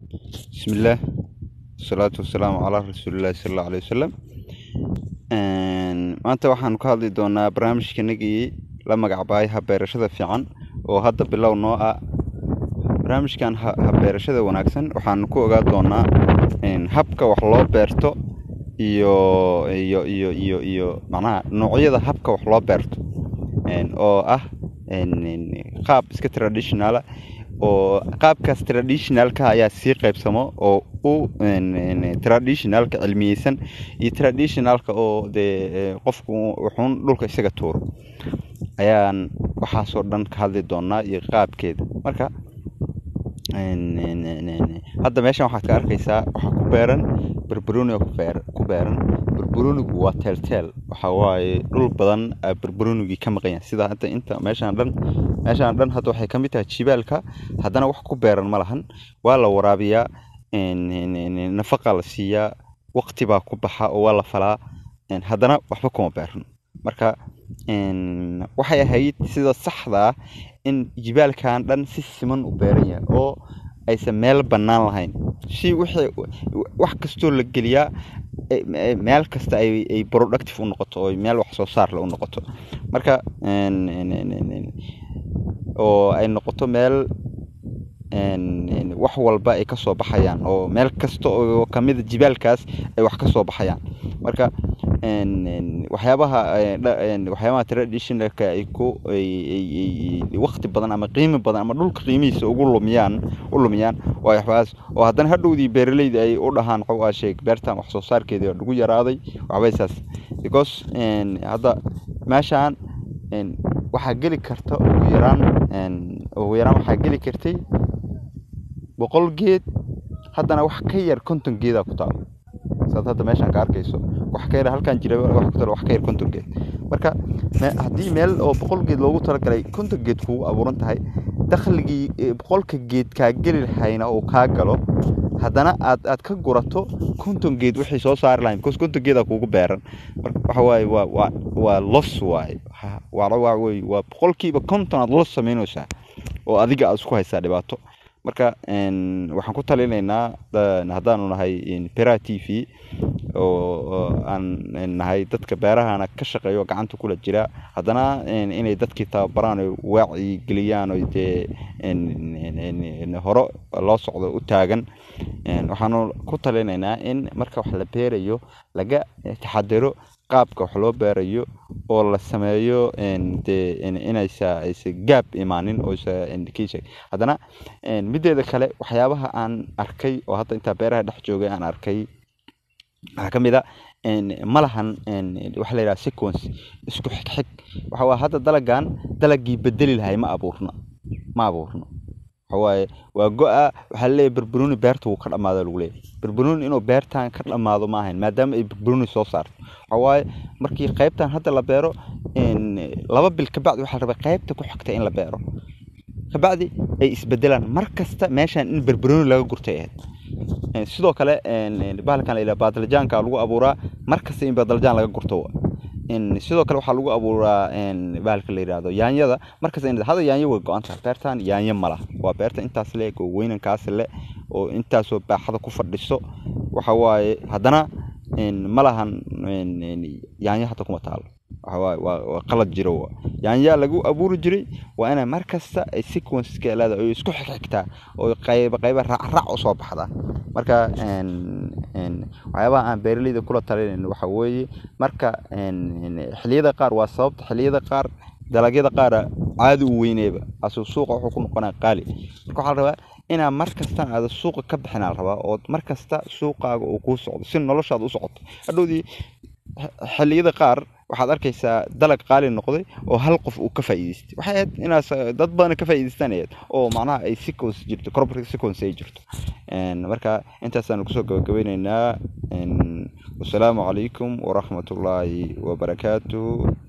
bismillaah wasalaatu wasalaamu calaa rasuulillaahi sala allahu alayhi wasalam maanta waxaan ka hadli doonaa barnaamijkanagii la magacbaay habeerashada fiican oo hadda bilow noo ah barnaamijkan habeerashada wanaagsan waxaan ku ogaa doonaa habka wax loo beerto iyo iyo iyo iyo iyo macnaha noocyada habka wax loo beerto oo ah qaab iska traditionala oo qaabkaas traditionalka ayaa sii qaybsamo oo u traditionalka cilmiyeysan iyo traditionalka oo dee qofku wuxuun dhulka isaga tuuro ayaan waxaasoo dhan ka hadli doonaa iyo qaabkeeda marka hadda meeshan waxaad ka arkaysaa waxaa ku beeran barbaroniga ku beeran barbaronigu waa teelteel waxa waaye dhul badan barbaronigii ka maqan yahay sida hadda inta meeshaan dhan meeshaan dhan hadda waxay ka mid tahay jibaalka haddana wax ku beeran ma lahan waa la waraabiyaa nafaqa la siiyaa waqti baa ku baxa oo waa la falaa haddana waxba kuma beeran marka waxay ahayd sida saxda ah in jibaalkan dhan si siman u beeran yahay oo aysan meel bannaan lahayn si wixii wax kastoo la geliyaa meel kasta ay productive u noqoto oo meel wax soo saar le u noqoto marka oo ay noqoto meel wax walba ay ka soo baxayaan oo meel kasta oo kamida jibaalkaas ay wax ka soo baxayaan marka waxyaabaha waxyaabaha traditionalka ay ku waqti badan ama qiimi badan ama dhulka qiimihiisa ugu lumiyaan u lumiyaan waa waxbaas oo haddana hadhowdii beeraleyda ay u dhahaan waxaa sheeg beertan wax soo saarkeedii lagu yaraaday waxbaysaas because hadda meeshaan waxaa geli karta ugu yaraan ugu yaraan waxaa geli kartay boqol geed haddana wax ka yar konton geedaa ku taalo saad hadda meeshaan ka arkayso wax ka yar halkaan jira wax ku taalo wax ka yar konton geed marka haddii meel oo boqol geed loogu talagalay konton geed kugu abuuran tahay dakhligii boqolka geed kaa geli lahayna uu kaa galo haddana aad aad ka gurato konton geed wixii soo saari lahayn because konton geedaa kuugu beeran marka waxa waaye waa waa waa los waaye waa waa wey waa boqolkiiba konton aad los samaynaysaa oo adiga aad isku haysaa dhibaato marka waxaan ku talinaynaa haddaanu nahay bera t v oo aan nahay dadka beerahana ka shaqeeyo gacanta kula jira haddana inay dadkii tababaraan o waaci geliyaan o dee hore loo socdo u taagan waxaanu ku talinaynaa in marka wax la beerayo laga taxadiro qaabka wax loo beerayo oo la sameeyo de inaysa aysa gaab imaanin oosa haddana mideeda kale waxyaabaha aan arkay oo hadda intaa beeraha dhex joogay aan arkay waxaa ka mid a ma lahan waxa la yidhaha sequence isku xigxig waxa waa hadda dalagan dalagii bedeli lahay ma abuurno ma abuurno waxawaaye waa go-a waxaa laleeyahy barbaroni beerta wuu ka dhamaado lagu leeyahy barbaroni inuu beertan ka dhamaado ma ahayn maadaama ay barbaroni soo saarto waxawaaye markii qaybtan hadda la beero laba bil kabacdi waxaa la rabaa qaybta ku xigta in la beero kabacdi ay isbedelaan mar kasta meeshan in barbaroni laga gurtay ahayd sidoo kale bahalkan la yidhaha baadaljaanka lagu abuuraa mar kasta in baadaljaan laga gurto sidoo kale waxaa lagu abuuraa bahalka la yidhaahdo yaanyada markasta in hada yaanyo way go-an tahay beertan yaanyo malaha waa beerta intaas le oo weynankaas le oo intaasoo baaxada ku fadhiso waxa waaye haddana ma lahan yaanyo hadda kuma taalo waxawaaye waa qalad jiro yaanyaa lagu abuuri jiray waa inay mar kasta ay sequenceka leedahay oo isku xigxigtaa oo qayba qayba raacraac u soo baxdaa marka waxyaabaha aan beeraleyda kula talinayno waxa weeye marka xilliyada qaar waa sababta xilliyada qaar dalagyada qaara caadi u weyneeba asuu suuqa wuxuu ku noqonaa qaali marka waxaa la rabaa inaa mar kastana aada suuqa ka bixinaa la rabaa oo mar kasta suuqaaga uu kuu socdo si noloshaada u socoto hadhowdii xilliyada qaar waxaad arkaysaa dalag qaali noqday oo hal qof uu ka faa'iidaystay waxay ahayd inaas dad badan ka faa'iidaystaan ahayd oo macnaha ay sequence jirto corporate sequence ay jirto marka intaasaanu kusoo gabagabeyneynaa wasalaamu calaykum waraxmatullaahi wabarakaatuhu